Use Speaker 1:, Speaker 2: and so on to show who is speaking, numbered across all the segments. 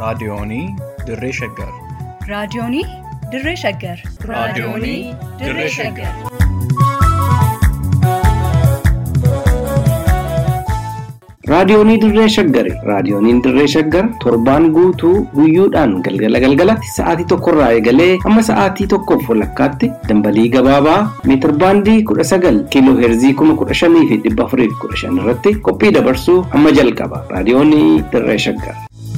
Speaker 1: Raadiyoonii Dirree Shaggar.
Speaker 2: Raadiyoonii Dirree Shaggar.
Speaker 1: Raadiyoonii Dirree Shaggar.
Speaker 3: Raadiyoonii Dirree Shaggari. Raadiyooniin Dirree Shaggar torbaan guutuu guyyoodhaan galgala galgalatti sa'aatii tokkorraa eegalee hamma sa'aatii tokkoof walakkaatti dambalii gabaabaa meetir baandii kudha sagal kiiloo heerzii kuma kudha shanii fi dhibba afurii fi kudha shan irratti qophii dabarsuu hamma jalqaba. Raadiyoonii Dirree Shaggar.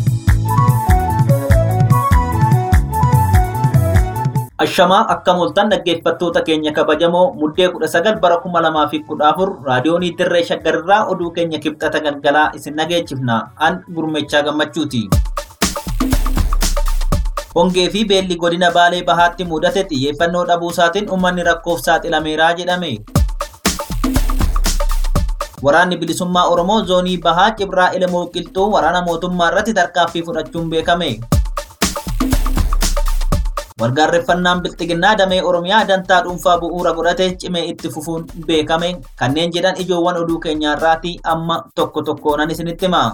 Speaker 4: Ashamaa akka mul'atan dhaggeeffattoota keenya kabajamoo muddee kudha sagal bara kuma lamaa fi kudha afur raadiyoonii dirree shaggarirraa oduu keenya kibxata galgalaa isin dhageechifna an gurmechaa gammachuuti. Hongee fi beelli godina Baalee Bahaatti mudate xiyyeeffannoo dhabuusaatiin uummanni rakkoof saaxilameeraa jedhame. Waraanni bilisummaa Oromoo zoonii Bahaa Cibraa Elemoo Qilxuu waraana mootummaa irratti tarkaanfii fudhachuun beekame. Walgaarreffannaan bilxiginnaa damee Oromiyaa dantaa dhuunfaa bu'uura godhate cimee itti fufuun beekame. Kanneen jedhan ijoowwan oduu keenyaarraati amma tokko tokkoonan isinitti hima.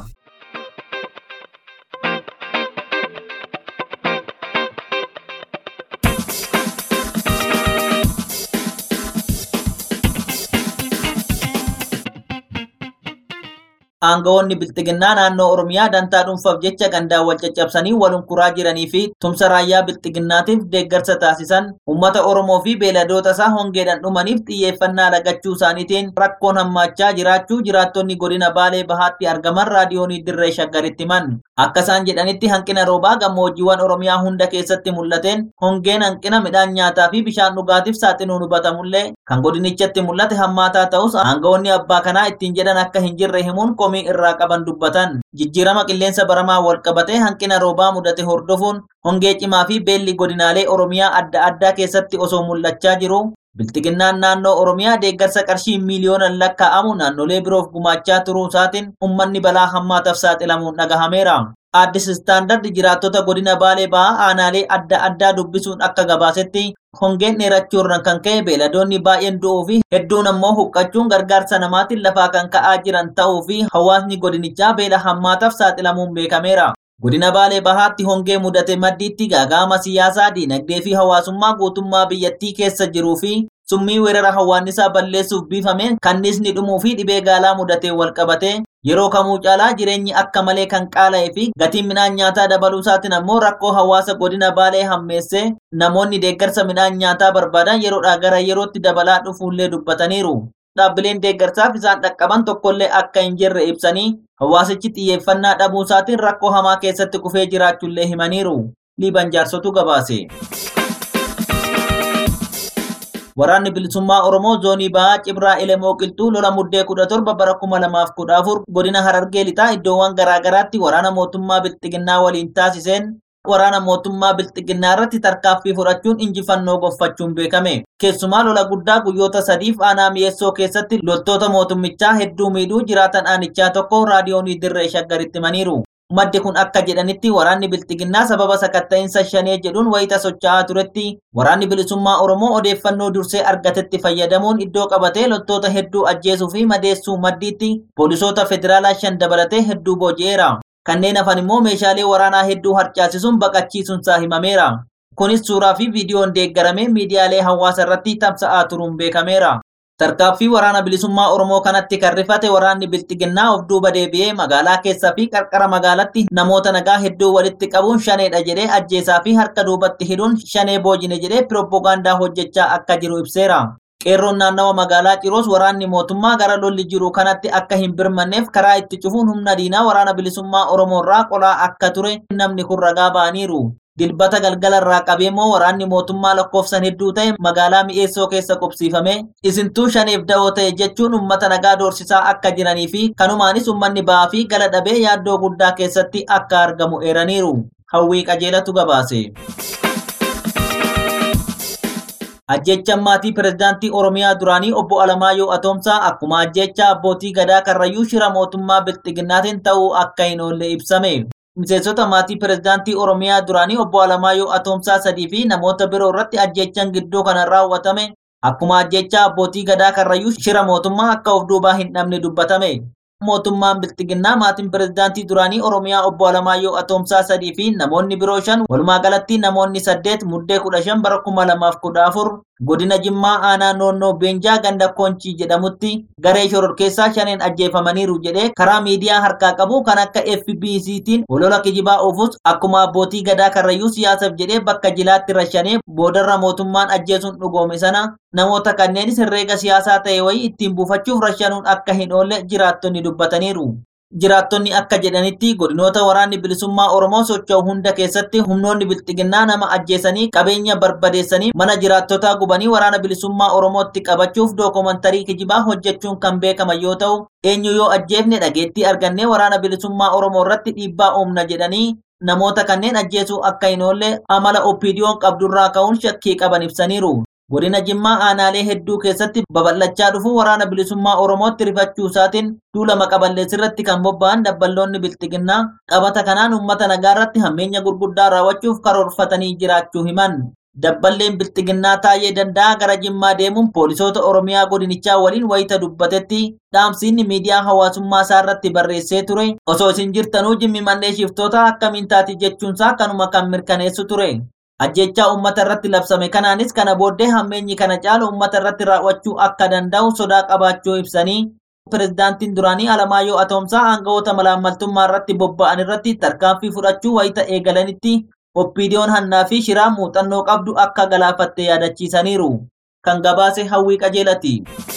Speaker 4: Aangawoonni bilxiginnaa naannoo Oromiyaa dantaa dhuunfaaf jecha gandaan wal caccabsanii walunkuraa jiranii fi tumsa raayyaa bilxiginnaatiif deeggarsa taasisan uummata Oromoo fi beeladoota isaa hongeedhaan dhumaniif xiyyeeffannaa lagachuu isaaniitiin rakkoon hammaachaa jiraachuu jiraattonni godina Baalee Bahaatti argaman raadiyoonii Dirree Shaggaritti himan. Akka isaan jedhanitti hanqina roobaa gammoojjiiwwan Oromiyaa hunda keessatti mul'ateen hongeen hanqina midhaan nyaataa fi bishaan dhugaatiif saaxiluun hubatamullee kan godinichatti mul'ate hammaataa ta'us aangawoonni abbaa kanaa ittiin jedhan akka hin jirre himuun komii irraa qaban dubbatan. Jijjiirama qilleensa baramaa wal qabatee hanqina roobaa mudate hordofuun hongee cimaa fi beelli godinaalee Oromiyaa adda addaa keessatti osoo mul'achaa jiru. Bilxiginnaan naannoo Oromiyaa deeggarsa qarshii miiliyoonaan lakkaa'amu naannolee biroof gumaachaa turuu isaatiin uummanni balaa hammaataaf saaxilamuun dhagahameera. Aaddis istaandard jiraattota godina Baalee Bahaa aanaalee adda addaa dubbisuun akka gabaasetti hongeen dheerachuurraan kan ka'e beeladoonni baay'een du'uu fi hedduun ammoo huqqachuun gargaarsa namaatiin lafaa kan ka'aa jiran ta'uu fi hawaasni godinichaa beela hammaataaf saaxilamuun beekameera. Godina Baalee Bahaatti hongee mudate maddiitti gaaga'ama siyaasaa, diinagdee fi hawaasummaa guutummaa biyyattii keessa jiruu fi summii weerara hawaannisaa balleessuuf biifameen kanniisni dhumuu fi dhibee gaalaa mudatee wal qabate yeroo kamuu caalaa jireenyi akka malee kan qaala'ee fi gatiin midhaan nyaataa dabaluu isaatiin ammoo rakkoo hawaasa godina Baalee hammeessee namoonni deeggarsa midhaan nyaataa barbaadan yeroodhaa gara yerootti dabalaa dhufuullee dubbataniiru. Dhaabbileen deeggarsaaf isaan dhaqqaban tokkollee akka hin jirre ibsanii hawaasichi xiyyeeffannaa dhabuu isaatiin rakkoo hamaa keessatti kufee jiraachuullee himaniiru. Liiban jaarsotu gabaase. Waraanni bilisummaa Oromoo zoonii Bahaa Cibraa Elemoo Qilxuu lola muddee kudha torba bara kuma lamaaf kudha afur godina Harargee lixaa iddoowwan garaagaraatti waraana mootummaa bilxiginnaa waliin taasiseen waraana mootummaa bilxiginnaa irratti tarkaanfii fudhachuun injifannoo gonfachuun beekame. Keessumaa lola guddaa guyyoota sadiif aanaa mi'eessoo keessatti loltoota mootummichaa hedduu miidhuu jiraatan aanichaa tokko raadiyoonii dirree shaggaritti himaniiru. Maddi kun akka jedhanitti waraanni bilxiginnaa sababa sakatta'insa shanee jedhuun wayita socho'aa turetti waraanni bilisummaa Oromoo odeeffannoo dursee argatetti fayyadamuun iddoo qabatee loltoota hedduu ajjeesuu fi madeessuu maddiitti poolisoota federaalaa shan dabalatee hedduu booji'eera. Kanneen hafan immoo meeshaalee waraanaa hedduu harcaasisuun baqachiisuunsaa himameera. Kunis suuraa fi viidiyoon deeggaramee miidiyaalee hawaasaa irratti tamsa'aa turuun beekameera. Tarkaaffii waraana bilisummaa Oromoo kanatti kan rifate waraanni bilxiginnaa of duuba deebi'ee magaalaa keessaa fi qarqara magaalatti namoota nagaa hedduu walitti qabuun shaneedha jedhee ajjeesaa fi harka duubatti hidhuun shanee boojine jedhee pirooppogaandaa hojjechaa akka jiru ibseera. Qeerroon naannawa magaalaa Ciroos waraanni mootummaa gara lolli jiru kanatti akka hin birmanneef karaa itti cufuun humna diinaa waraana bilisummaa Oromoo irraa qolaa akka ture namni kun ragaa ba'aniiru. Dilbata galgala irraa qabee immoo waraanni mootummaa lakkoofsan hedduu ta'e magaalaa mi'eessoo keessa qubsiifame isintuu shaneef da'oo ta'e jechuun uummata nagaa doorsisaa akka jiranii fi kanumaanis uummanni ba'aa fi gala dhabee yaaddoo guddaa keessatti akka argamu eeraniiru. Hawwii qajeelatu gabaase. Ajjechaan maatii pirezidaantii Oromiyaa duraanii obbo Alamaayyoo Atoomsaa akkuma ajjecha abbootii gadaa karrayyuu shira mootummaa bilxiginnaatiin ta'uu akka hin oolle ibsame. Miseensota maatii pirezidaantii Oromiyaa duraanii obbo Alamaayyoo Atoomsaa sadii fi namoota biroo irratti ajjechaan gidduu kana raawwatame akkuma ajjecha abbootii gadaa karrayyuu shira mootummaa akka of duubaa hin dhabne dubbatame. mootummaan bilxiginnaa maatiin pirezidaantii duraanii oromiyaa obbo Alamaayyoo Atoomsaa sadii fi namoonni biroo shan walumaa galatti namoonni saddeet muddee kudha shan bara kuma lamaaf kudha afur godina Jimmaa aanaa noonnoo Beenjaa ganda Koonchii jedhamutti garee shororkeessaa shaneen ajjeefamaniiru jedhee karaa miidiyaa harkaa qabu kan akka FBCtiin olola kijibaa oofus akkuma abbootii gadaa karrayyuu siyaasaaf jedhee bakka jilaatti rashanee boodarra mootummaan ajjeesuun dhugoome sana namoota kanneenis herreega siyaasaa ta'e wayii ittiin buufachuuf rashanuun akka hin oolle jiraattonni dubbataniiru. Jiraattonni akka jedhanitti godinoota waraanni bilisummaa Oromoo socho'u hunda keessatti humnoonni bilxiginnaa nama ajjeesanii qabeenya barbadeessanii mana jiraattotaa gubanii waraana bilisummaa Oromootti qabachuuf dookumantarii kijibaa hojjechuun kan beekaman yoo ta'u eenyu yoo ajjeefne dhageettii argannee waraana bilisummaa Oromoo irratti dhiibbaa uumna jedhanii namoota kanneen ajjeesuu akka hin oolle amala oppiidiyoon qabdurraa ka'uun shakkii qaban ibsaniiru. Godina Jimmaa aanaalee hedduu keessatti babal'achaa dhufu waraana bilisummaa Oromootti rifachuu isaatiin duula maqaballeessirratti kan bobba'an dabballoonni bilxiginnaa qabata kanaan uummata nagaa irratti hammeenya gurguddaa raawwachuuf karoorfatanii jiraachuu himan. Dabballeen bilxiginnaa taa'ee danda'a gara Jimmaa deemuun poolisoota Oromiyaa godinichaa waliin wayita dubbatetti dhaamsiinni miidiyaa hawaasummaa isaa irratti barreessee ture osoo isin jirtanuu jimmi mannee shiftoota akkamiin taati jechuunsaa kanuma kan mirkaneessu ture. ajjechaa uummata irratti labsame kanaanis kana booddee hammeenyi kana caalu uummata irratti raawwachuu akka danda'u sodaa qabaachuu ibsanii pirezidaantiin duraanii Alamaayyoo Atoomsaa aangawoota malaammaltummaa irratti bobba'an irratti tarkaanfii fudhachuu wayita eegalanitti oppiidiyoon hannaa fi shiraa muuxannoo qabdu akka galaafatte yaadachiisaniiru. Kan gabaase hawwii qajeelati.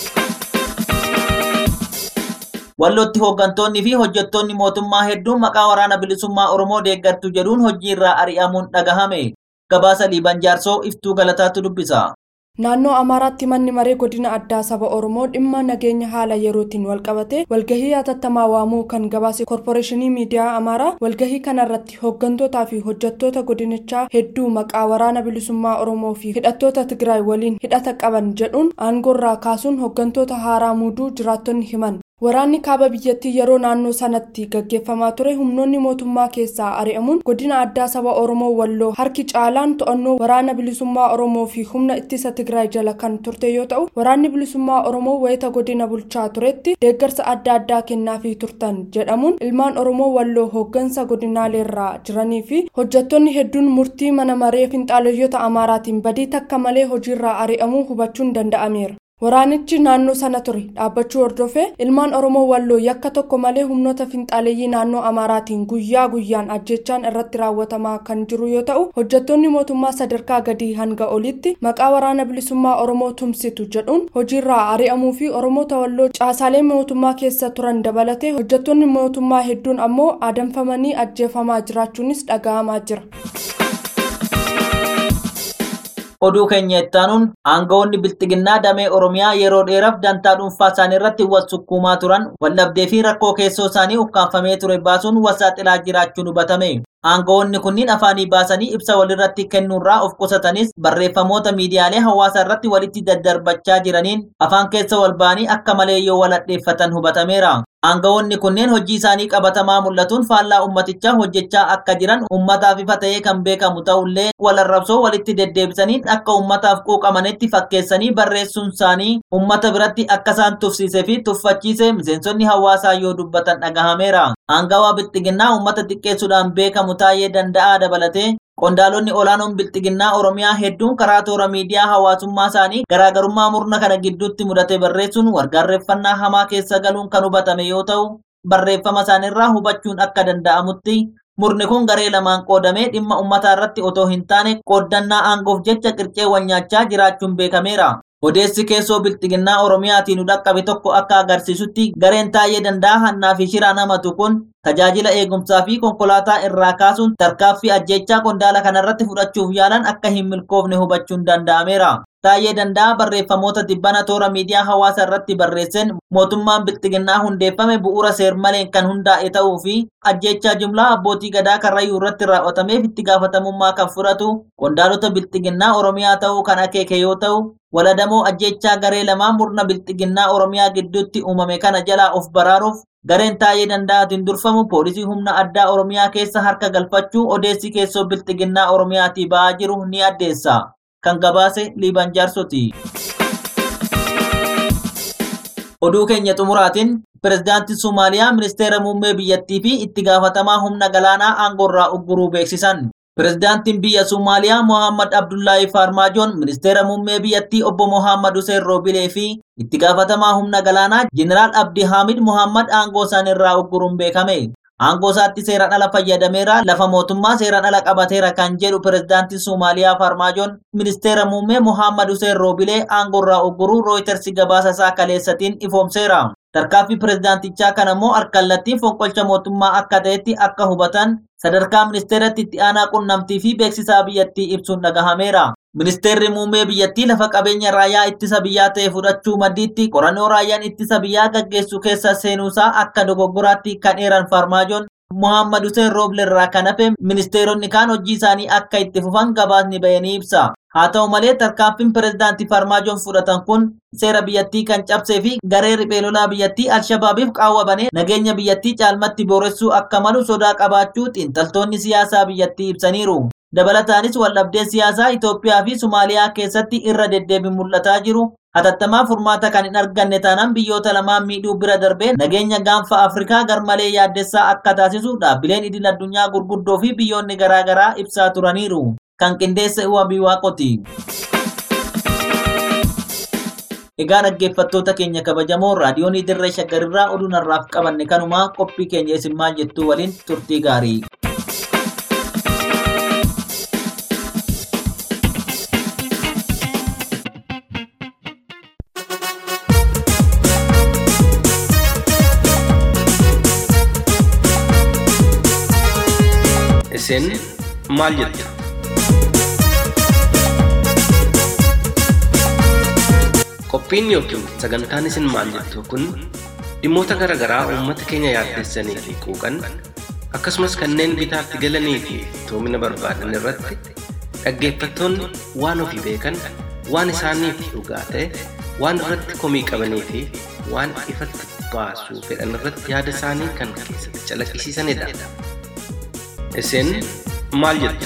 Speaker 4: Wallootti hooggantoonni fi hojjettoonni mootummaa hedduun maqaa waraana bilisummaa Oromoo deeggartu jedhuun hojii irraa ari'amuun dhagahame. gabaasa liiban jaarsoo iftuu galataatu dubbisa.
Speaker 5: Naannoo Amaaraatti manni maree godina addaa saba Oromoo dhimma nageenya haala yerootiin walqabate walgahii hatattamaa waamuu kan gabaase korporeeshinii miidiyaa Amaaraa walgahii kanarratti hooggantootaa fi hojjettoota godinichaa hedduu maqaa waraana bilisummaa Oromoo fi hidhattoota Tigraay waliin hidhata qaban jedhuun aangoorraa kaasuun hooggantoota haaraa muuduu jiraattonni himan. Waraanni kaaba biyyattii yeroo naannoo sanatti gaggeeffamaa ture humnoonni mootummaa keessaa ari'amuun godina addaa saba Oromoo walloo harki caalaan to'annoo waraana bilisummaa Oromoo fi humna ittisa Tigraay jala kan turte yoo ta'u waraanni bilisummaa Oromoo wayita godina bulchaa turetti deeggarsa adda addaa kennaafii turtan jedhamuun ilmaan Oromoo walloo hooggansa godinaaleerraa jiranii fi hojjettoonni hedduun murtii mana maree finxaaleyyota Amaaraatiin badii takka malee hojiirraa ari'amuu hubachuun danda'ameera. Waraanichi naannoo sana ture dhaabbachuu hordofee ilmaan Oromoo walloo yakka tokko malee humnoota finxaaleeyyii naannoo Amaaraatiin guyyaa guyyaan ajjechaan irratti raawwatamaa kan jiru yoo ta'u hojjettoonni mootummaa sadarkaa gadii hanga olitti maqaa waraana bilisummaa Oromoo tumsitu jedhuun hojiirraa ari'amuu fi Oromoota walloo caasaalee mootummaa keessa turan dabalatee hojjettoonni mootummaa hedduun ammoo adamfamanii ajjeefamaa jiraachuunis dhaga'amaa jira.
Speaker 4: oduu keenya ittaanuun aangawoonni bilxiginnaa damee oromiyaa yeroo dheeraaf dantaa dhuunfaa isaanii irratti wal sukkuumaa turan waldhabdee fi rakkoo keessoo isaanii ukkaanfamee ture baasuun wasaaxilaa jiraachuun hubatame. aangawoonni kunniin afaanii baasanii ibsa walirratti kennuurraa of qusatanis barreeffamoota miidiyaalee hawaasaa irratti walitti daddarbachaa jiraniin afaan keessa wal ba'anii akka malee yoo waladheeffatan hubatameera. aangawoonni kunneen hojii isaanii qabatamaa mul'atuun faallaa ummatichaa hojjechaa akka jiran ummataaf ifa ta'ee kan beekamu ta'ullee walarrabsoo walitti deddeebisanii akka ummataaf quuqamanitti fakkeessanii barreessuun isaanii ummata biratti akka isaan tufsiisee fi tuffachiise miseensonni hawaasaa yoo dubbatan dhagahameera. Aangawaa bilxiginnaa ummata xiqqeessuudhaan beekamu taa'ee danda'aa dabalatee qondaalonni olaanoon bilxiginnaa oromiyaa hedduun karaa toora miidiyaa hawaasummaa isaanii garaagarummaa murna kana gidduutti mudate barreessuun wargaarreeffannaa hamaa keessa galuun kan hubatame yoo ta'u barreeffama isaaniirraa hubachuun akka danda'amutti murni kun garee lamaan qoodamee dhimma ummataa irratti otoo hin taane qooddannaa aangoof jecha qircee wal nyaachaa jiraachuun beekameera. Odeessi keessoo bilxiginnaa Oromiyaatiin nu dhaqqabe tokko akka agarsiisutti gareen taa'ee danda'a hannaa fi shiraa namatu kun tajaajila eegumsaa fi konkolaataa irraa kaasuun tarkaaffii ajjechaa qondaala kanarratti fudhachuuf yaalan akka hin milkoofne hubachuun danda'ameera. Taa'ee danda'a barreeffamoota dibbana toora miidiyaa hawaasaa irratti barreesseen mootummaan bilxiginnaa hundeeffame bu'uura seermaleen kan hundaa'e ta'uu fi ajjechaa jumlaa abbootii gadaa karrayyuu irratti raawwatameef itti gaafatamummaa kan fudhatu qondaalota bilxiginnaa Oromiyaa ta'uu kan akeeke yoo ta'u waladamoo ajjechaa garee lamaa murna bilxiginnaa Oromiyaa gidduutti uumame kana jalaa of baraaruuf gareen taa'ee danda'atiin durfamu poolisii humna addaa Oromiyaa keessa harka galfachuu odeessi keessoo bilxiginnaa Oromiyaatii ba'aa jiru ni addeessa. Kan gabaase Liiban Jaarsoti. Oduu keenya xumuraatiin pirezidaantii Somaaliyaa ministeera muummee biyyattii fi itti gaafatamaa humna galaanaa aangoorraa ugguruu beeksisan. Pirezidaantiin biyya Somaaliyaa Mohammad Abdullaahi Farmaajoon ministeera muummee biyyattii obbo Mohammad Hussein Roobilee fi itti gaafatamaa humna galaanaa Jeneraal Abdi Hamid Mohammad aangoo isaaniirraa ugguruun beekame. Aangoo isaatti seeraan ala fayyadameera lafa mootummaa seeraan ala qabateera kan jedhu pirezidaantiin Somaaliyaa Farmaajoon ministeera muummee Mohammad Hussein Roobilee aangoorraa ugguruu Rooyitersi gabaasa isaa kaleessatiin ifoomseera. Tarkaanfii pirezidaantichaa kana immoo harkallattiin fonqolcha mootummaa akka ta'etti akka hubatan sadarkaa ministeeratti itti aanaa qunnamtii fi beeksisaa biyyattii ibsuun dhagahameera. Ministeerri muummee biyyattii lafa qabeenya raayyaa ittisa biyyaa ta'e fudhachuu maddiitti qorannoo raayyaan ittisa biyyaa gaggeessu keessa seenuusaa akka dogoggoraatti kan eeran farmaajoon Muhammad Hussein Rooble irraa kan hafe ministeeronni kaan hojii isaanii akka itti fufan gabaasni bahanii ibsa. Haa ta'u malee tarkaanfiin pirezidaantii Farmaajoon fudhatan kun seera biyyattii kan cabsee fi garee riphee lolaa biyyattii Alshabaabiif qaawwabanii nageenya biyyattii caalmatti booressuu akka malu sodaa qabaachuu xiinxaltoonni siyaasaa biyyattii ibsaniiru. Dabalataanis waldhabdee siyaasaa Itoophiyaa fi Somaaliyaa keessatti irra deddeebiin mul'ataa jiru. Hatattamaa furmaata kan hin arganne taanaan biyyoota lamaan miidhuu bira darbee nageenya gaanfa Afrikaa garmalee yaaddessaa akka taasisu dhaabbileen idil addunyaa gurguddoo fi biyyoonni garaagaraa ibsaa turaniiru. Kan qindeesse Uwabii Waaqoti. Egaa dhaggeeffattoota keenya kabajamoo raadiyoon dirree shaggarirraa oduu narraaf qabanne kanumaa qophii keenya isin maal jettuu waliin turtii gaarii.
Speaker 3: Isin maal jettu? Qophiin yookiin sagantaan isin maal jettu kun dhimmoota garaa garaa uummata keenya yaaddessanii fi quuqan akkasumas kanneen bitaatti galanii fi toomina barbaadan irratti dhaggeeffattoonni waan ofii beekan waan isaaniif dhugaa ta'e waan irratti komii qabanii fi waan ifatti baasuu fedhan irratti yaada isaanii kan keessatti calaqqisiisanidha. Isin maal jettu?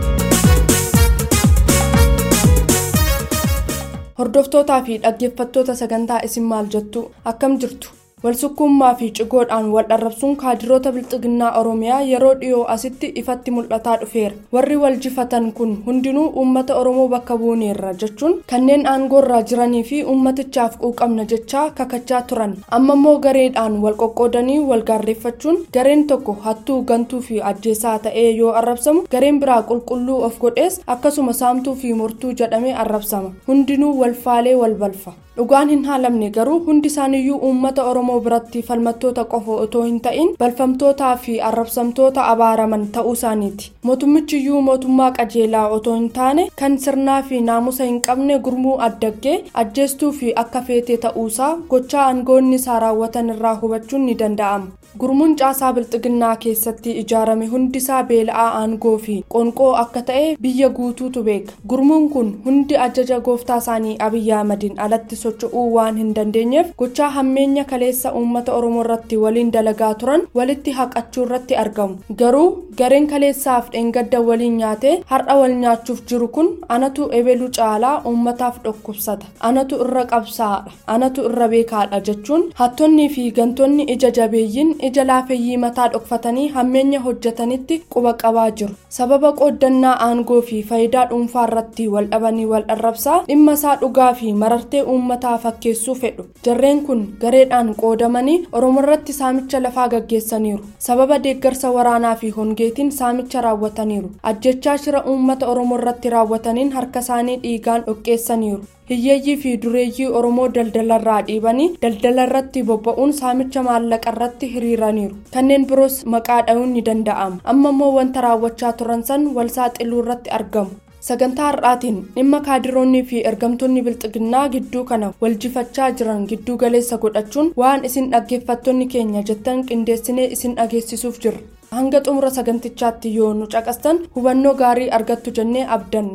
Speaker 5: Hordoftootaa fi dhaggeeffattoota sagantaa isin maal jettu akkam jirtu? Walsukkummaa fi cigoodhaan wal dharrabsuun kaadiroota bilxiginnaa Oromiyaa yeroo dhiyoo asitti ifatti mul'ataa dhufeera. Warri wal jifatan kun hundinuu uummata Oromoo bakka buuneerra jechuun kanneen aangoorraa jiranii fi uummatichaaf quuqamna jechaa kakachaa turan. Amma immoo gareedhaan wal qoqqoodanii wal gaarreeffachuun gareen tokko hattuu gantuu fi ajjeesaa ta'ee yoo arrabsamu gareen biraa qulqulluu of godhees akkasuma saamtuu fi mortuu jedhamee arrabsama. Hundinuu wal faalee wal balfa. dhugaan hin haalamne garuu hundi isaaniiyyuu uummata oromoo biratti falmattoota qofa otoo hin ta'in balfamtootaa fi arrabsamtoota abaaraman ta'uu isaaniiti mootummichiyyuu mootummaa qajeelaa otoo hin taane kan sirnaa fi naamusa hin qabne gurmuu addaggee ajjeestuu fi akka feetee ta'uusaa gochaa aangoonni isaa raawwatan irraa hubachuun ni danda'ama. gurmuun caasaa bilxiginnaa keessatti ijaarame hundisaa beela'aa aangoo fi qonqoo akka ta'e biyya guutuutu beeka gurmuun kun hundi ajaja gooftaa isaanii abiyyi ahmadiin alatti socho'uu waan hin dandeenyeef gochaa hammeenya kaleessa uummata oromoo irratti waliin dalagaa turan walitti haqachuu irratti argamu garuu gareen kaleessaaf dheengadda waliin nyaatee har'a wal nyaachuuf jiru kun anatu ebelu caalaa uummataaf dhukkubsata anatu irra qabsaadha anatu irra beekaadha jechuun hattonnii fi gantoonni ija jabeeyyiin ija laafeyyii mataa dhokfatanii hammeenya hojjetanitti quba qabaa jiru sababa qooddannaa aangoo fi faayidaa dhuunfaa irratti wal dhabanii wal dharrabsaa dhimma isaa dhugaa fi marartee uummataa fakkeessuu fedhu jarreen kun gareedhaan qoodamanii oromoo irratti saamicha lafaa gaggeessaniiru sababa deeggarsa waraanaa fi hongeetiin saamicha raawwataniiru ajjechaa shira uummata oromoo irratti raawwataniin harka isaanii dhiigaan dhoqqeessaniiru hiyyeeyyii fi dureeyyii oromoo daldalarraa dhiibanii daldalarratti bobba'uun saamicha maallaqa irratti hiriiraniiru kanneen biroos maqaa dha'uun ni danda'ama amma immoo wanta raawwachaa turan san wal saaxiluu irratti argamu sagantaa har'aatiin dhimma kaadiroonnii fi ergamtoonni bilxiginnaa gidduu kana wal jifachaa jiran gidduu galeessa godhachuun waan isin dhaggeeffattoonni keenya jettan qindeessinee isin dhageessisuuf jirra hanga xumura sagantichaatti yoo nu caqastan hubannoo gaarii argattu jennee abdanna.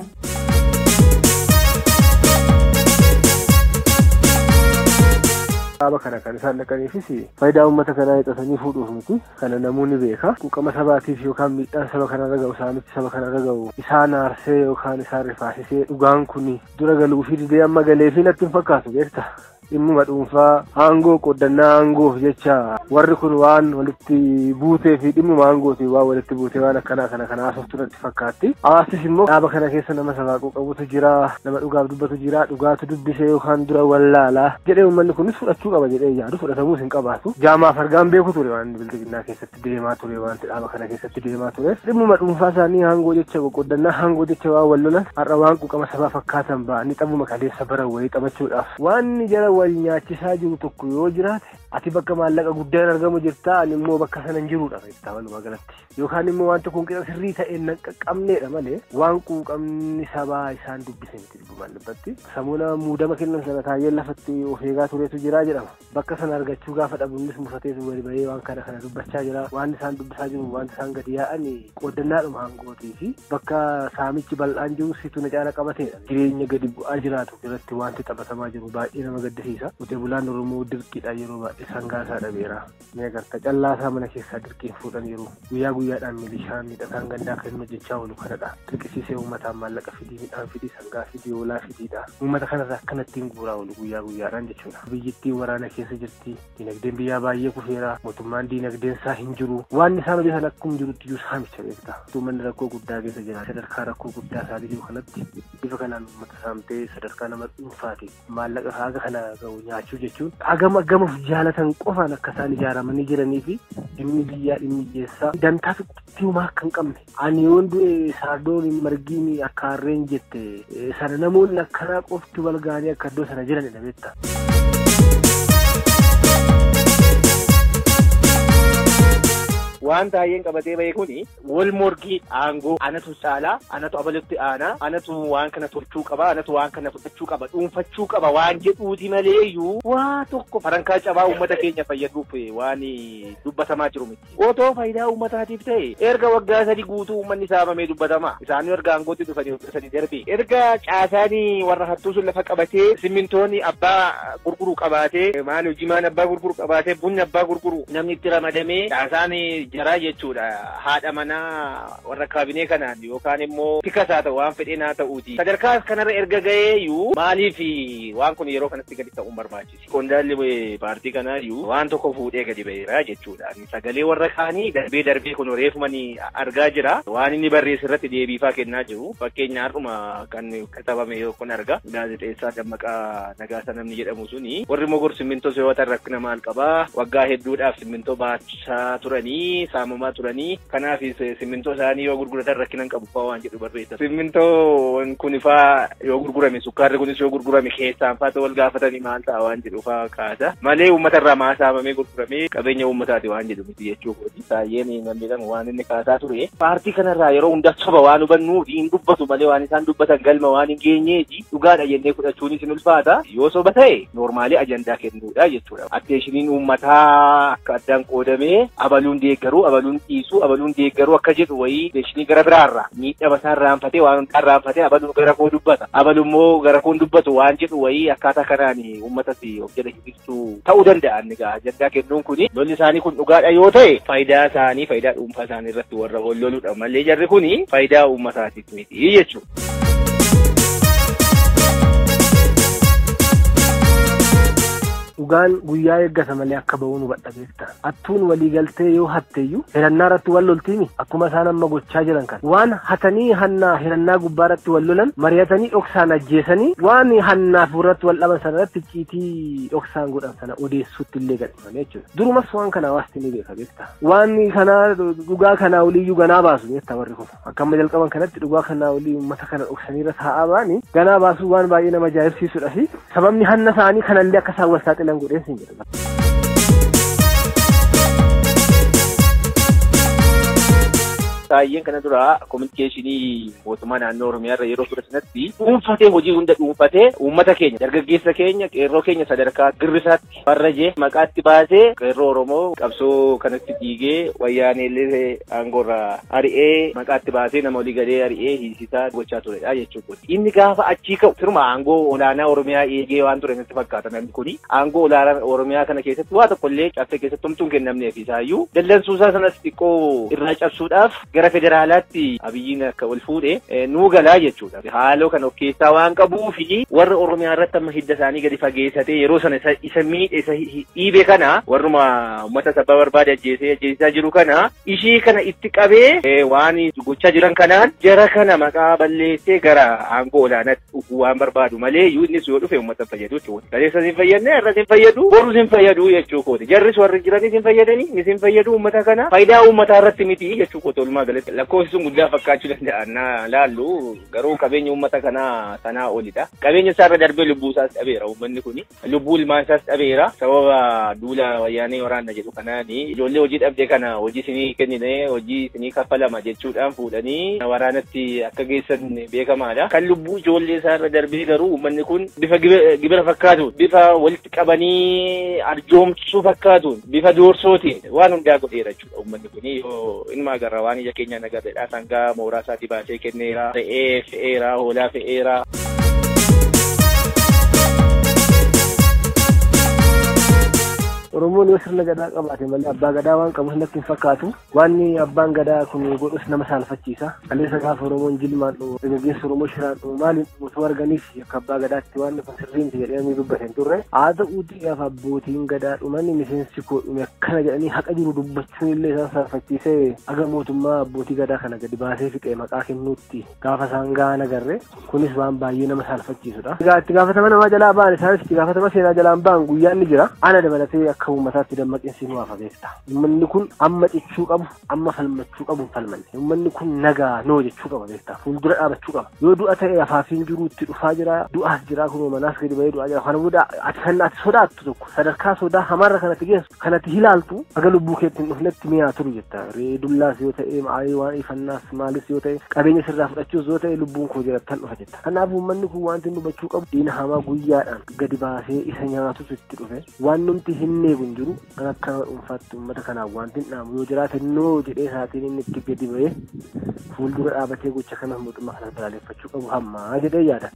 Speaker 6: dhaaba kana kan isaan dhaqaniifis faayidaa uummata kanaa hixatanii fuudhuuf miti kana namoonni beeka quuqama sabaatiif yookaan miidhaan saba kanarra ga'u saamichi saba kanarra ga'u isaan aarsee yookaan isaan rifaasisee dhugaan kun dura galuu fi didee amma galee fi natti hin fakkaatu beekta dhimmuma dhuunfaa aangoo qoodannaa aangoof jecha warri kun waan walitti buutee fi dhimmuma aangooti waan walitti buutee waan akkanaa kana kana haasoftu natti fakkaatti. Hawaasis immoo dhaaba kana keessa nama sabaaquu qabutu jira nama dhugaaf dubbatu jira dhugaatu dubbisee yookaan dura wallaalaa jedhee uummanni kunis fudhachuu qaba jedhee yaadu fudhatamuus hin qabaatu. Jaamaaf argaan beeku ture waan bildiginnaa keessatti deemaa ture wanti dhaaba kana keessatti deemaa ture. Dhimmuma dhuunfaa isaanii aangoo jecha qoqqoodannaa aangoo jecha waan wal lolan har'a waan quuqama sabaa fakkaatan ba'anii xabuma kaleessa bara wayii taphachuudhaaf. Wanni jara wal nyaachisaa jiru tokko yoo jiraate ati bakka maallaqa guddaan argamu jirta ani immoo bakka sana hin jirudha jettee walumaa galatti. Yookaan immoo wanti kun qixa sirrii ta'een nan qaqqabneedha malee waan quuqamni sabaa isaan dubbise miti dhugumaan dhibbatti. Samuuna muudama kennan sana taayyeen lafatti of eegaa turetu jira jedhama. Bakka sana argachuu gaafa dhabunnis mufateetu wali bahee waan kana kana dubbachaa jira. Waan isaan dubbisaa jiru waan isaan gadi yaa'an qooddannaadhuma aangootii fi bakka saamichi bal'aan jiru situ na caala qabateedha. Jireenya gadi bu'aa jiraatu irratti wanti taphatamaa jiru baay'ee nama gaddisiisa. Qotee bulaan Oromoo dirqiidha yeroo baay'ee sangaasaa dhabeera. Ni agarta callaasaa mana keessaa dirqiin fuudhan yeroo guyyaa guyyaadhaan milishaan miidhagaan gandaa kan hojjechaa oolu kanadha. Dirqisiisee uummataan maallaqa fidii midhaan fidii sangaa fidii hoolaa fidiidha. Uummata kanarraa akkanattiin guuraa oolu guyyaa guyyaadhaan jechuudha. Biyyittiin waraana keessa jirti. Dinagdeen biyyaa baay'ee kufeera. Mootummaan dinagdeen isaa hin jiru. Waan isaan hojjetan akkuma jirutti iyyuu saamicha beekta. Uummanni rakkoo guddaa keessa jira. Sadarkaa rakkoo guddaa isaatii jiru kanatti bifa kanaan uummata saamtee sadarkaa nama dhuunfaati. Maallaqa haga kana ga'u nyaachuu jechuun hagam agamuuf jaalatan qofaan akka isaan ijaaramanii jiranii fi dhimmi biyyaa dhimmi keessaa dantaa xiqqoomaa akka hin qabne. Ani yoon du'e saardoon margiin akka harreen jette sana namoonni akkanaa qofti wal ga'anii akka iddoo sana jiranidha beektaa.
Speaker 7: waan baay'een qabatee bahe kuni wal morgii aangoo anatu caalaa anatu abalutti aanaa anatu waan kana tolchuu qaba anatu waan kana fudhachuu qaba dhuunfachuu qaba waan jedhuuti malee iyyuu waa tokko farankaa cabaa uummata keenya fayyaduuf waan dubbatamaa jiru miti. Otoo faayidaa uummataatiif ta'e erga waggaa sadi guutuu uummanni saamamee dubbatama. Isaanii erga aangootti dhufanii waggaa sadi darbe. Erga caasaanii warra hattuu sun lafa qabatee simmintoonni abbaa gurguru qabaatee maal hojimaan abbaa gurguru qabaatee bunni abbaa gurguru namni itti ramadamee caasaanii jaraa jechuudha haadha manaa warra kaabinee kanaan yookaan immoo tikas haa ta'u waan fedheen haa ta'uuti sadarkaa kanarra erga ga'eeyyuu maaliif waan kun yeroo kanatti gadi ta'uun barbaachisi qondaalli paartii kanaayyuu waan tokko fuudhee gadi ba'eera jechuudha sagalee warra kaanii darbee darbee kun reefumanii argaa jira waan inni barreesse irratti deebiifaa kennaa jiru fakkeenya har'uma kan katabame kun arga gaazexeessaa dammaqaa nagaasa namni jedhamu suni warri mogor simmintoo soyootan rakkina maal qabaa waggaa hedduudhaaf simmintoo baachaa turanii saamamaa turanii kanaaf simmintoo isaanii yoo gurguratan rakkinan qabu fa'aa waan jedhu barreessa. Simmintoon kun fa'aa yoo gurgurame sukkaarri kunis yoo gurgurame keessaan fa'aa wal gaafatanii maal ta'a waan jedhu fa'aa kaasa. Malee uummata irraa maa saamamee gurguramee qabeenya uummataati waan jedhu miti jechuudha. Baay'een namni jedhamu waan inni kaasaa ture. Paartii kanarraa yeroo hunda soba waan hubannu hin dubbatu malee waan isaan dubbatan galma waan hin geenyeeji dhugaadha jennee fudhachuunis hin ulfaata. Yoo soba ta'e noormaalii ajandaa kennuudha jechuudha. Atteeshiniin uummataa akka addaan qoodamee abaluun deeggaruu abaluun dhiisuu abaluun deeggaruu akka jedhu wayii deeshinii gara biraarra miidhama isaa irraanfatee waan hundaa irraanfatee abaluun gara koo dubbata abalu immoo gara koon dubbatu waan jedhu wayii akkaataa kanaan uummatas of jala hibistuu ta'uu danda'an egaa ajandaa kennuun kuni lolli isaanii kun dhugaadha yoo ta'e faayidaa isaanii faayidaa dhuunfaa isaanii irratti warra ol loludha malee jarri kuni faayidaa uummataatiif miti jechuudha.
Speaker 6: dhugaan guyyaa eeggata malee akka ba'uun hubadha beekta hattuun walii galtee yoo hatteeyyuu hirannaa irratti wal loltiini akkuma isaan amma gochaa jiran kan waan hatanii hannaa hirannaa gubbaa irratti wal lolan mari'atanii dhoksaan ajjeesanii waan hannaaf irratti wal dhaban sana irratti ciitii dhoksaan godhan sana odeessuutti illee gadhifame jechuudha durumas waan kana hawaasti ni beeka beekta waan kanaa dhugaa kanaa oliiyyuu ganaa baasu beekta warri kun akka amma jalqaban kanatti dhugaa kanaa olii uummata kana dhoksanii irra taa'aa ba'anii ganaa baasuu waan baay'ee nama ajaa'ibsiisudha fi sababni hanna isaanii kanallee akka isaan wal saaxilan godheen siin jedhama.
Speaker 7: Baay'een kana dura kominikeeshinii mootummaa naannoo Oromiyaa irra yeroo ture sanatti dhuunfatee hojii hunda dhuunfatee uummata keenya dargaggeessa keenya qeerroo keenya sadarkaa girrisaatti farrajee maqaatti baasee qeerroo Oromoo qabsoo kanatti diigee wayyaaneellee aangoorraa ari'ee maqaatti baasee nama olii galee ari'ee hiisisaa gochaa turedha jechuudha. Inni gaafa achii ka'u sirma aangoo olaanaa Oromiyaa eegee waan ture natti fakkaata namni kuni aangoo olaanaa Oromiyaa kana keessatti waa tokkollee cabsee keessatti homtuun kennamneef isaayyuu dallansuusaa sanas xiqqoo irraa cabsuudhaaf gara gara federaalaatti abiyyiin akka ol fuudhe nuu galaa jechuudha. Haaloo kan of keessaa waan qabuu fi warra Oromiyaa irratti amma hidda isaanii gadi fageessatee yeroo sana isa miidhe isa dhiibe kana warruma uummata sabba barbaade ajjeesee ajjeesisaa jiru kana ishii kana itti qabee waan gochaa jiran kanaan jara kana maqaa balleessee gara aangoo olaanaatti dhufuu waan barbaadu malee iyyuu innis yoo dhufe uummata fayyadu jechuudha. Kaleessas hin fayyadne irras hin fayyadu borus hin fayyadu jechuu kooti. Jarris warri jiranis hin fayyadanii nis hin fayyadu uummata kana faayidaa uummataa irratti miti jechuu kooti walumaa galatti. Lakkoofsi sun guddaa fakkaachuu danda'a na laallu garuu qabeenya uummata kanaa sanaa olidha. Qabeenya isaarra darbee lubbuu isaas dhabeera uummanni kuni. Lubbuu ilmaan isaas dhabeera sababa duula wayyaanee waraanna jedhu kanaani ijoollee hojii dhabde kana hojii isinii kennine hojii isinii kaffalama jechuudhaan fuudhanii waraanatti akka geessan beekamaadha. Kan lubbuu ijoollee isaarra darbee garuu uummanni kun bifa gibira fakkaatuun bifa walitti qabanii arjoomsuu fakkaatuun bifa doorsootiin waan hundaa godheera jechuudha uummanni kun yoo ilma agarra waan ija keenyaan agarreedha sangaa mooraa isaatii baasee kenneera re'ee fe'eera hoolaa fe'eera.
Speaker 6: Oromoon yoo sirna gadaa qabaate malee abbaa gadaa waan qabu natti hin fakkaatu. Wanni abbaan gadaa kun godhus nama saalfachiisa. Kaleessa gaafa Oromoon jilmaan dhumu, dargaggeessi Oromoo shiraan dhumu maaliin dhumutu arganiif akka abbaa gadaatti waan kun sirriimti jedhanii dubbatan turre. Haa ta'uuti gaafa abbootiin gadaa dhumanii miseensi koo dhume akkana jedhanii haqa jiru dubbachuun illee isaan saalfachiisee aga mootummaa abbootii gadaa kana gadi baasee fixee maqaa kennuutti gaafa isaan gahan agarre kunis waan baay'ee nama saalfachiisudha. Itti gaafatama namaa jalaa ba'an isaanis itti gaafatama seenaa jalaan ba'an guyyaan ni jira. Ana dabalatee akka uummataatti dammaqinsi nu hafa beekta. Uummanni kun amma cichuu qabu, amma falmachuu qabu hin falmanne. Uummanni kun nagaa noo jechuu qaba beekta. Fuuldura dhaabachuu qaba. Yoo du'a ta'e afaafiin jiru itti dhufaa jira, du'aas jira kunoo manaas gadi bahee du'aa jira. Kana booda ati kan ati sodaattu tokko sadarkaa sodaa hamaarra kanatti geessu kanatti hilaaltu aga lubbuu keetti hin dhufnetti mi'aa turu jetta. Ree dullaas yoo ta'e maayii waan ifannaas maalis yoo ta'e qabeenya sirraa fudhachuus yoo ta'e lubbuun koo jirattan dhufa jetta. Kanaaf uummanni kun wanti nu hubachuu qabu diina hamaa guyyaadhaan gadi baasee isa nyaatutu itti dhufe waan numti hin eegu hin jiru kan akka dhuunfaatti uummata kanaaf wanti hin dhaamu yoo jiraate noo jedhee isaatiin inni itti gadi ba'ee fuuldura dhaabatee gocha kana mootummaa kana balaaleffachuu qabu hammaa jedhee yaada.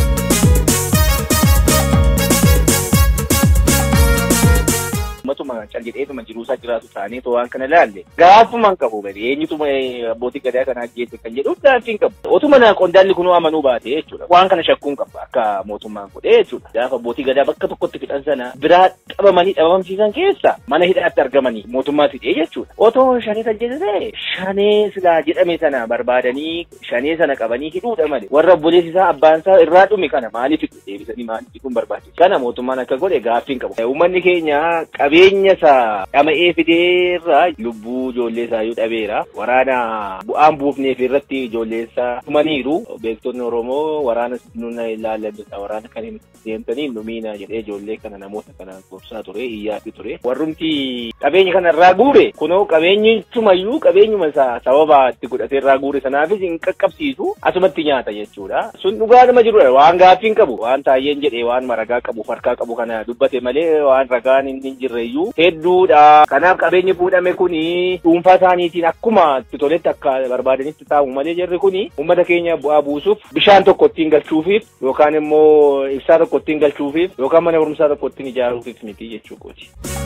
Speaker 7: Uummatuma caljedheetuma jiruusaa jiraatu ta'anii waan kana laalle gaafumaan qabu bari eenyutuma abbootii gadaa kana ajjeesse kan jedhu gaaffii hin qabu. Otuma na qondaalli kunuu amanuu baate jechuudha. Waan kana shakkuun qaba akka mootummaan godhee jechuudha. Gaafa abbootii gadaa bakka tokkotti fixan sana biraa qabamanii dhabamsiisan keessa mana hidhaatti argamanii mootummaa fidee jechuudha. Otoo shanee ajjeesse shanee silaa jedhame sana barbaadanii shanee sana qabanii hidhuudha malee warra obboleessi isaa abbaan isaa irraa dhume kana maaliif deebisanii maaliif hidhuun barbaachisa. Kana mootummaan akka godhe gaaffii hin qabu. Uummanni keenya qabeenya isaa dhama'ee fideerraa lubbuu ijoollee isaa yoo dhabeera waraana bu'aan buufneef irratti ijoollee isaa tumaniiru beektonni oromoo waraana nuna ilaalladha waraana kan hin deemtanii numiina jedhee ijoollee kana namoota kana gorsaa ture iyyaatti ture warrumti qabeenya kana irraa guure kunoo qabeenyi tumayyuu qabeenyuma isaa sababa itti godhatee irraa guure sanaafis hin qaqqabsiisu asumatti nyaata jechuudha sun dhugaa nama jirudha waan gaaffii hin qabu waan taayyeen jedhee waan maragaa qabu farkaa qabu kana dubbate malee waan ragaan hin jirreyyuu hedduudha. Kanaaf qabeenyi fuudhame kuni dhuunfaa isaaniitiin akkuma itti toletti akka barbaadanitti taa'u malee jarri kuni uummata keenya bu'aa buusuuf bishaan tokko ittiin galchuufiif yookaan immoo ibsaa tokko ittiin galchuufiif yookaan mana barumsaa tokko ittiin ijaaruufif miti jechuu kooti.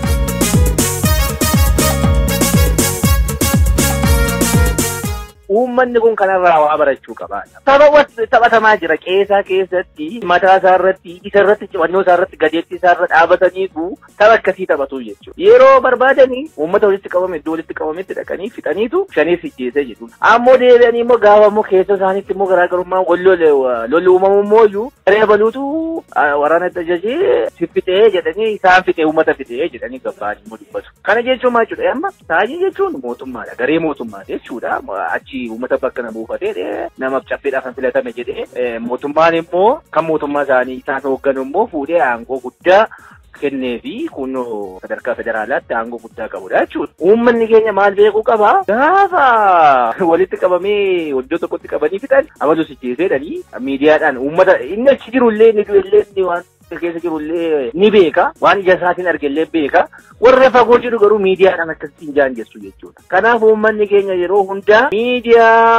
Speaker 7: Uummanni kun kanarraa waa barachuu qaba. Tapha taphatamaa jira qeesaa keessatti mataa isaa irratti isa irratti cimannoo isaa irratti gadeettii isaa irra dhaabataniitu tapha akkasii taphatu jechuudha. Yeroo barbaadanii uummata walitti qabame iddoo walitti qabametti dhaqanii fixaniitu shanees ijjeese jechuudha. Ammoo deebi'anii immoo gaafa immoo keessa isaaniitti immoo garaagarummaa wal lolli uumamu immoo iyyuu garee baluutu waraana ajajee si fixee jedhanii isaan fixee uummata fixee jedhanii gabbaan immoo dubbatu. Kana jechuun maal jechuudha amma taa'ee jechuun mootummaadha garee mootummaati jechuudha achi uummata bakka na buufatee namaaf caffeedhaaf kan filatame jedhee mootummaan immoo kan mootummaa isaanii isaan hoogganu immoo fuudhee aangoo guddaa kennee fi kun sadarkaa federaalaatti aangoo guddaa qabudha jechuudha. Uummanni keenya maal beekuu qaba? Gaafa walitti qabamee iddoo tokkotti qabanii fixan amaluu sijjeeseedhanii miidiyaadhaan uummata inni achi jirullee inni du'ellee inni waan keessa jirullee ni beeka waan ija isaatiin argellee beeka warra fagoo jiru garuu miidiyaadhaan akkasitti hin jaanjessu jechuudha. Kanaaf uummanni keenya yeroo hundaa miidiyaa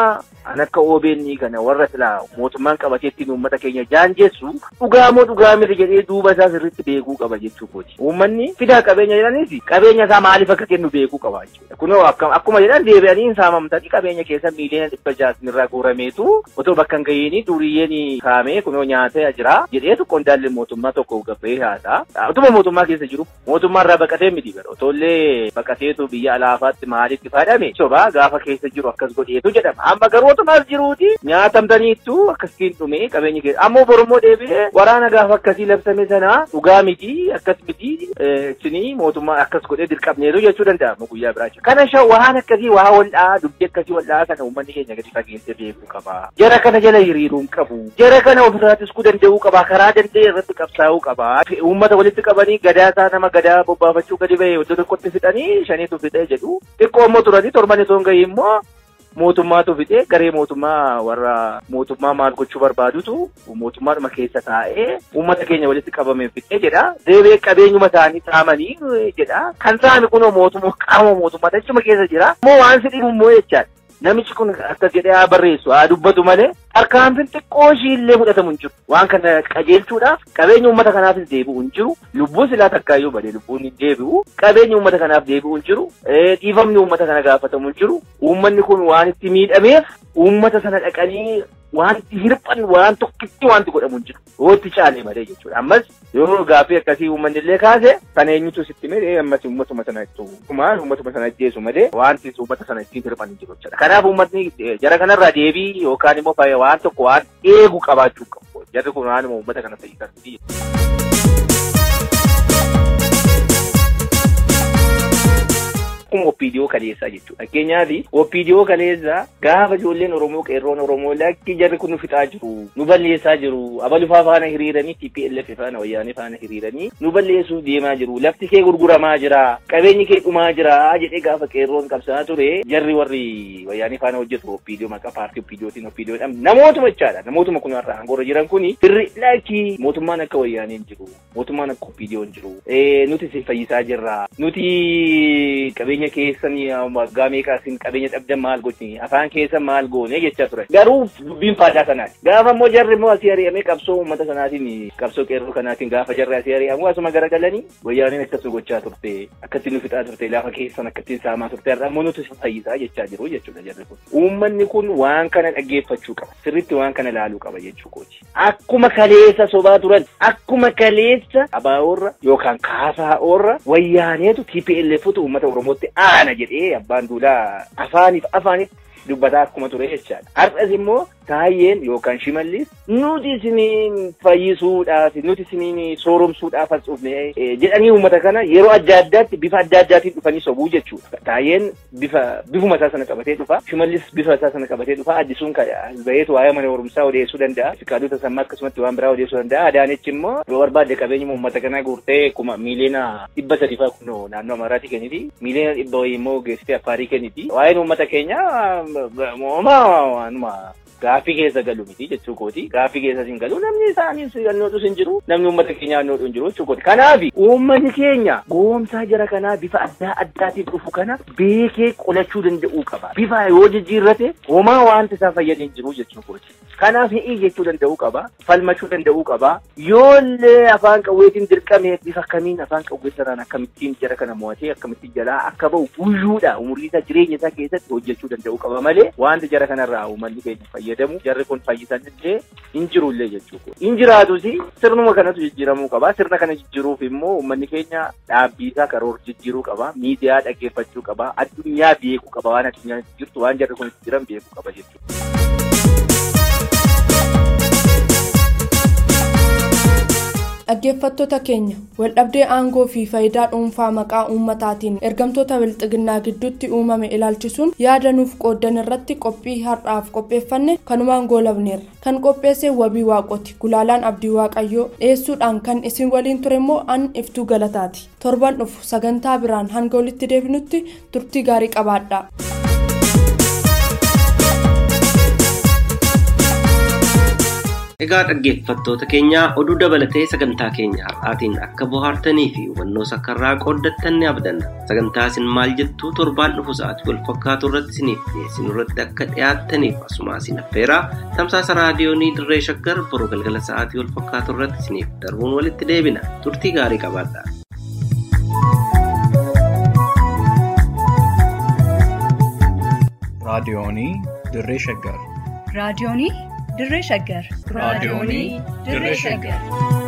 Speaker 7: an akka OBN kana warra silaa mootummaan qabatee ittiin uummata keenya jaanjessu dhugaa moo dhugaa miti jedhee duuba isaa sirriitti beekuu qaba jechuu kooti. Uummanni fidaa qabeenya jedhanis qabeenya isaa maaliif akka kennu beekuu qaba jechuudha. Kunoo akkuma jedhan deebi'anii hin saamamtanii qabeenya keessa miiliyoona dhibba jaasin irraa guurameetu otoo bakka hin gahiini duriyyeen kaamee kunoo nyaatee jira jedheetu qondaalli mootummaa tokko gabbee haasa. Utuma mootummaa keessa jiru mootummaa irraa baqatee miti bara otollee baqateetu biyya alaafaatti maalitti fayyadame sobaa gaafa keessa jiru akkas godheetu jedhama. Amma garuu otumaas jiruuti nyaatamtaniittu akkasiin dhume qabeenya keessa ammoo borommoo deebi'ee waraana gaafa akkasii labsame sana dhugaa miti akkas miti isinii mootummaa akkas godhee dirqabneetu jechuu danda'amu guyyaa biraa jira. Kana shan waan akkasii waa wal'aa dubbii akkasii wal'aa kana uummanni keenya gadi fageessee beekuu qaba. Jara kana jala hiriiruu hin qabu. Jara kana ofirraa ittisuu danda'uu qaba. Karaa danda'e irratti qabsaa'uu qaba. Uummata walitti qabanii gadaa isaa nama gadaa bobbaafachuu gadi ba'e iddoo tokkotti fixanii shaniitu fixee jedhu. Xiqqoo immoo turanii torban itoo hin gahiin immoo mootummaatu fixee garee mootummaa warra mootummaa maal gochuu barbaadutu mootummaadhuma keessa taa'ee uummata keenya walitti qabamee fixee jedha. Deebi'ee qabeenyuma isaanii saamanii jedha. Kan saami kunoo mootummaa qaama mootummaa achuma keessa jira. Immoo waan si dhibu immoo jechaadha. Namichi kun akkas jedhee haa barreessu haa dubbatu malee tarkaanfiin xiqqoo ishii illee fudhatamu hin jiru. Waan kana qajeelchuudhaaf qabeenya uummata kanaafis deebi'u hin jiru. Lubbuun silaa takkaayyuu badee lubbuun hin deebi'u. Qabeenya uummata kanaaf deebi'u hin jiru. Dhiifamni uummata kana gaafatamu hin jiru. Uummanni kun waan itti miidhameef uummata sana dhaqanii waan itti hirphan waan tokkitti wanti godhamu hin jiru. Wootti caalee malee jechuudha. Ammas yoo gaaffii akkasii uummanni illee kaase kan eenyutu sitti mee ammas uummatuma sana ittu kumaan uummatuma sana ajjeesu malee wanti uummata sana ittiin hirphan hin jiru jechuudha. Kanaaf uummatni jara kanarraa deebii yookaan immoo waan tokko waan eegu qabaachuu qabu. Jarri kun waanuma uummata kana fayyisan. Akkuma opiidiyoo kaleessaa jechuudha. Fakkeenyaaf opiidiyoo kaleessaa gaafa ijoolleen Oromoo qeerroon Oromoo lakki jarri kun nu fixaa jiru, nu balleessaa jiru, abalufaa faana hiriiranii, TPLF faana wayyaanee faana hiriiranii nu balleessuuf deemaa jiru, lafti kee gurguramaa jira, qabeenyi kee dhumaa jira jedhee gaafa qeerroon qabsaa ture jarri warri wayyaanee faana hojjetu opiidiyoo maqaa paartii opiidiyootiin opiidiyoodhaan namootuma jechaadha. Namootuma kun har'a aangoorra jiran kuni firri lakki mootummaan akka wayyaaneen jiru, mootummaan akka opiidiyoon jiru, nuti si fayyisaa jirra, nuti qabeenya keessanii waggaa meeqaa isin qabeenya dhabdan maal gochini afaan keessa maal goone jechaa ture garuu dubbiin faadaa sanaati gaafa immoo jarri immoo asii ari'amee qabsoo uummata sanaatiin qabsoo qeerroo kanaatiin gaafa jarri asii ari'amu asuma garagalanii wayyaaneen akkasuma gochaa turte akkattiin nu fixaa turte lafa keessan akkattiin saamaa turte har'a immoo nuti fayyisaa jechaa jiru jechuudha jarri kun uummanni kun waan kana dhaggeeffachuu qaba sirritti waan kana laaluu qaba jechuu kooti akkuma kaleessa sobaa turan akkuma kaleessa abaaorra yookaan kaasaa'orra wayyaaneetu TPLFtu uummata Oromootti aana jedhee abbaan duulaa afaaniif afaaniif dubbataa akkuma ture jechaadha. Har'as immoo taayyeen yookaan shimallis nuti isiniin fayyisuudhaaf nuti isiniin sooromsuudhaaf as dhufne jedhanii uummata kana yeroo adda addaatti bifa adda addaatiin dhufanii sobuu jechuudha. Taayyeen bifa bifuma isaa sana qabatee dhufa shimallis bifa isaa sana qabatee dhufa addisuun baheetu waa'ee mana barumsaa odeessuu danda'a. Fiqaadota sammaa akkasumatti waan biraa odeessuu danda'a. Adaanechi immoo yoo barbaadde qabeenya uummata kanaa guurtee kuma miiliyoona dhibba sadii fa'aa kunoo naannoo Amaaraatii kenniti. Miiliyoona dhibba wayii immoo geessitee Affaarii kenniti. Waa'een uummata keenyaa waanuma gaaffii keessa galu miti jechuu kooti. Gaaffii keessa hin galu namni isaaniis annootus hin jiru. Namni uummata keenya annoodhu hin jiru jechuu kooti. Kanaaf uummanni keenya goomsaa jara kanaa bifa adda addaatiin dhufu kana beekee qolachuu danda'uu qaba. Bifa yoo jijjiirrate homaa wanta isaa fayyadu hin jiru jechuu kooti. Kanaaf hi'ii jechuu danda'uu qaba. Falmachuu danda'uu qaba. Yoollee afaan qawweetiin dirqamee bifa kamiin afaan qawwee saraan akkamittiin jara kana mo'atee akkamittiin jalaa akka ba'u guyyuudha umurii isaa jireenya isaa keessatti hojjechuu danda'uu qaba malee wanti jara kanarraa uummanni keenya fayyadamu jarri kun fayyisan illee hin jirullee jechuudha. Hin jiraatus sirnuma kanatu jijjiiramuu qaba. Sirna kana jijjiiruuf immoo uummanni keenya dhaabbii isaa karoora jijjiiruu qaba. Miidiyaa dhaggeeffachuu qaba. Addunyaa beekuu qaba. Waan addunyaan jirtu waan jarri kun jiran beekuu qaba jechuudha.
Speaker 5: dhaggeeffattoota keenya waldhabdee aangoo fi faayidaa dhuunfaa maqaa uummataatiin ergamtoota bilxiginnaa gidduutti uumame ilaalchisuun yaada nuuf qooddan irratti qophii har'aaf qopheeffanne kanumaan goolabneerra kan qopheesse wabii waaqoti gulaalaan abdii waaqayyoo dhiyeessuudhaan kan isin waliin ture immoo an iftuu galataati torban dhufu sagantaa biraan hanga walitti deebinutti turtii gaarii qabaadha.
Speaker 3: Egaa dhaggeeffattoota keenya oduu dabalatee sagantaa keenya har'aatiin akka bohaartanii fi hubannoo sakkarraa qooddattan ni abdanna. Sagantaa isin maal jettuu torbaan dhufu sa'aatii wal fakkaatu irratti isiniif dhiyeessinu irratti akka dhiyaattaniif asuma isin affeeraa tamsaasa raadiyoonii dirree shaggar boruu galgala sa'aatii wal fakkaatu irratti isiniif darbuun walitti deebina. Turtii gaarii qabaadhaa.
Speaker 1: raadiyoonii dirree shaggar
Speaker 2: raadiyoonii dirree shaggar
Speaker 1: raadiyoonii dirree shaggar